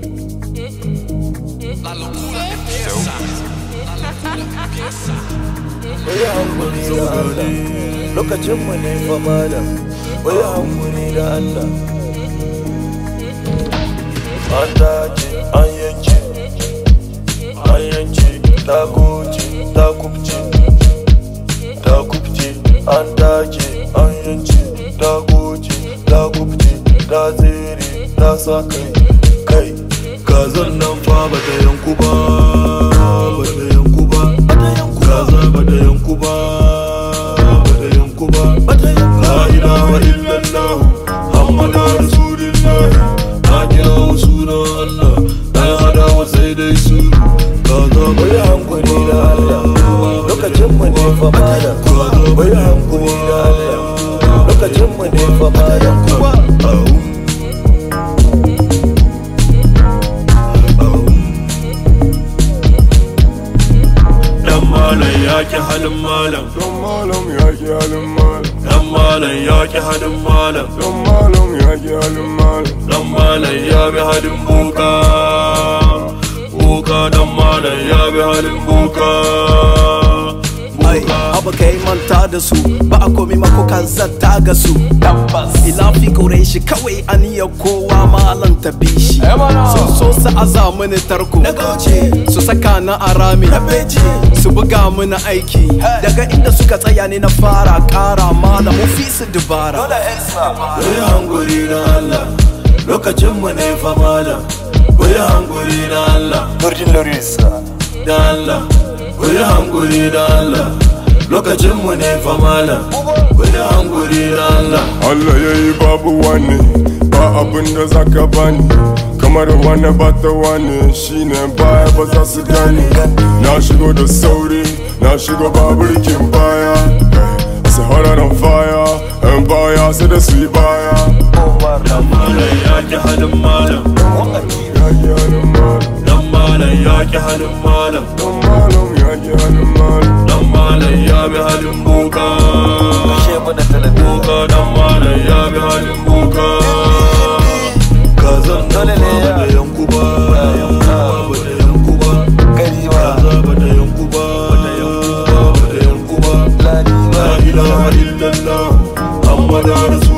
Wai hankuri da Allah lokacin mu ne fa malam wai hankuri da Allah an dace an yanke an yanke ta goce ta kubce ta kubce an dace an yanke ta goce ta kubce ta tsere ta sa kai kai kazan nan fa ba ta yanku ba ba ta yanku ba kaza ba ta yanku ba ba ta yanku ba la ilaha illallah muhammadu rasulullah na kira wa sunan allah na hada wa sai dai su kaza ba ya hankali da allah lokacin mu ne fa malam ba ya hankali da allah lokacin mu ne fa malam Ahum. Ahum. Dan malam ya ki halin malam Don malam ya ki halin malam Dan malam ya ki halin malam Don malam ya ki halin malam Dan malam ya bi halin boka Boka dan malam ya bi halin boka ai abu kai manta da su ba a komi mako kan zata ga su tabbas ilafi kore shi kawai aniyar kowa malan ta bi shi sun so su aza mini tarko su saka na arami su buga mini aiki daga inda suka tsaya ne na fara kara malam fi su dubara Kuyi hanguri na Allah Lokacin mu ne fa malam Kuyi hanguri na Allah Nurdin Lorisa Da Allah Kuyi hanguri na Allah Lokacin mu ne fa malam Kuyi hanguri na Allah Allah ya yi babu wani ba abin da za ka bani kamar wani ba ta wani shine baya ba za su gani na shigo da sauri na shigo babirkin baya Sahara on fire yan baya sai da su yi baya Dan malam ya ki halin malam ya ki halin malam Dan malam ya ki halin malam Don malam ya ki halin malam Dan malam ya bi halin boka Kashe mu da talabijin Boka dan malam ya bi halin boka Kazan nan Dole ne fa ya- ba da yanku ba Ba da yanku ba Gari ba Kaza ba da yanku ba Ba da yanku ba Ba da yanku ba Ladi ba La ilaha illallah Muhammadu